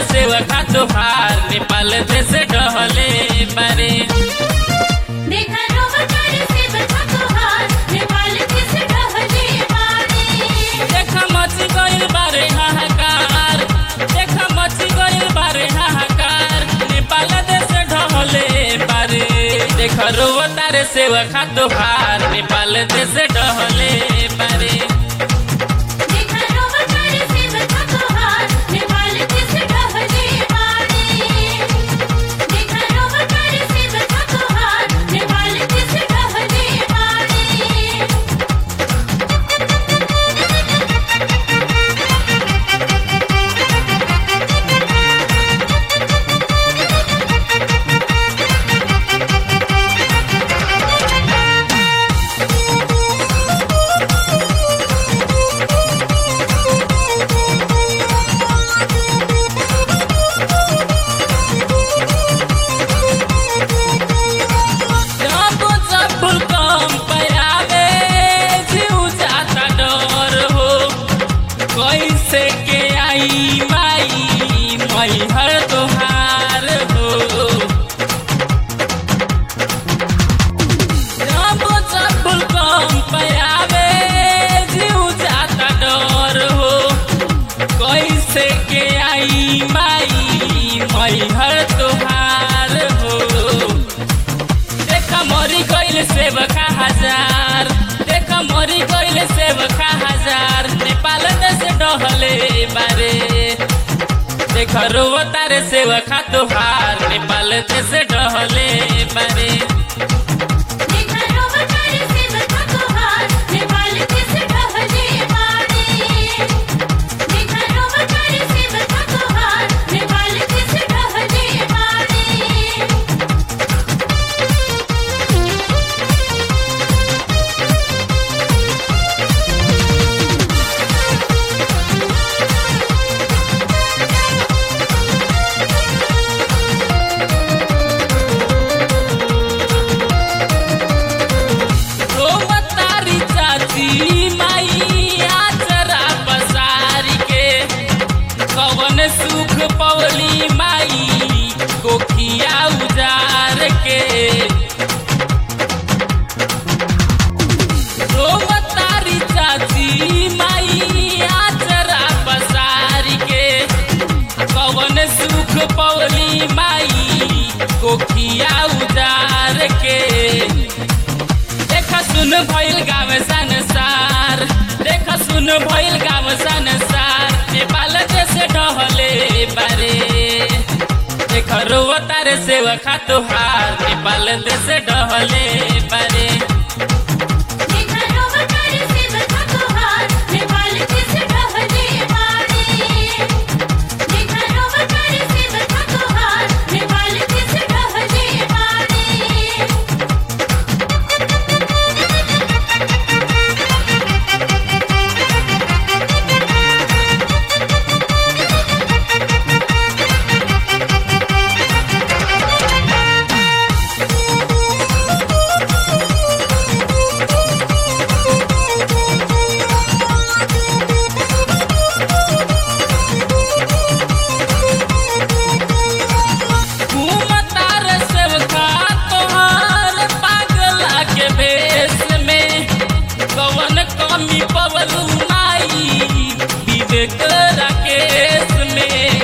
सेवा खा तोहार नेपाल देश डहले बारे देखा रोबतार से बचा तोहार नेपाल किस ढहले बारे देखा मची गइल बारे हाहाकार देखा मची गइल बारे हाहाकार नेपाल देश ढहले बारे देखा रोवतार सेवा खा तोहार नेपाल देश डहले बारे देखा रोबतार से बचा तोहार नेपाल किस ढहले बारे देखा रोबतार से बचा तोहार नेपाल किस ढहले बारे जब जब कम पयावे जीव जाता डर हो कैसे के आई माई मई हर तोहार हो जब जब कम पयावे जीव जाता डर हो कैसे के आई माई मई हर तोहार हो देखा मरी गइल सेवका हजार देखा मरी गइल सेवका हजार नेपाल देश डहले बारे देखा रोवतारे सेवका तोहार नेपाल देश डहले बारे देखा रोबतार से बचा तोहार नेपाल किस ढहले बारे देखा रोबतार से बचा तोहार नेपाल किस ढहले बारे रोवतारी चाची माई आचरा पसारी के कवन सुख पवली माई कोखिया उजार के रोवतारी चाची माई आचरा पसारी के कवन सुख पवली माई कोखिया उजार के देखा सुन भइल गाँव संसार देखा सुन भइल गाँव संसार नेपाल देश डहले बारे देख रोवतार सेवा खा तोहार नेपाल देश डहले बारे देखा रोबतार से बचा तोहार नेपाल किस ढहले बारे देखा रोबतार से बचा तोहार नेपाल किस ढहले बारे घूमतार सेवका तोहार पागला के भेष में कवन कमी पवलू माई विवेक राकेश में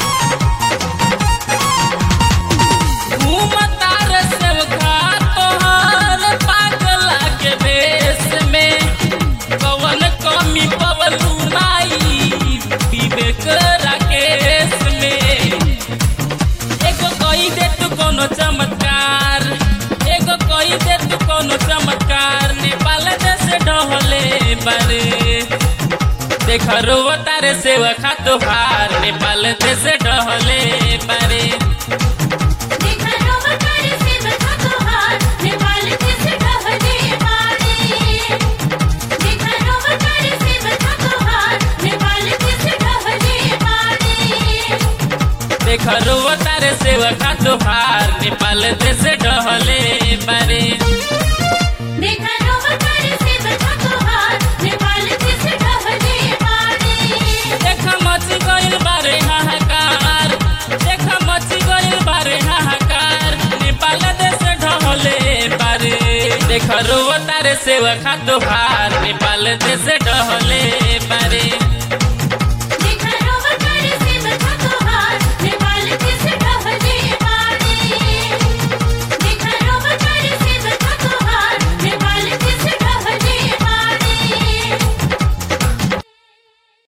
घूमतार सेवका तोहार पागला के भेष में कवन कमी पवलू माई विवेक राकेश में एगो कही दे तू कोनो चमत्कार एगो कही दे तू कोनो चमत्कार नेपाल देश डहले बारे देख रोवतारे सेवा खा तोहार नेपाल देश डहले बारे देखा रोबतार से बचा तोहार नेपाल किस ढहले बारे देखा रोबतार से बचा तोहार नेपाल किस ढहले बारे देख रोवतारे सेवा खा तोहार नेपाल देश डहले बारे देखा रोबतार से बचा तोहार नेपाल किस ढहले बारे देख मच गइल बारे हाहाकार तारे सेवा खा तोहार नेपाल देश डहले बारे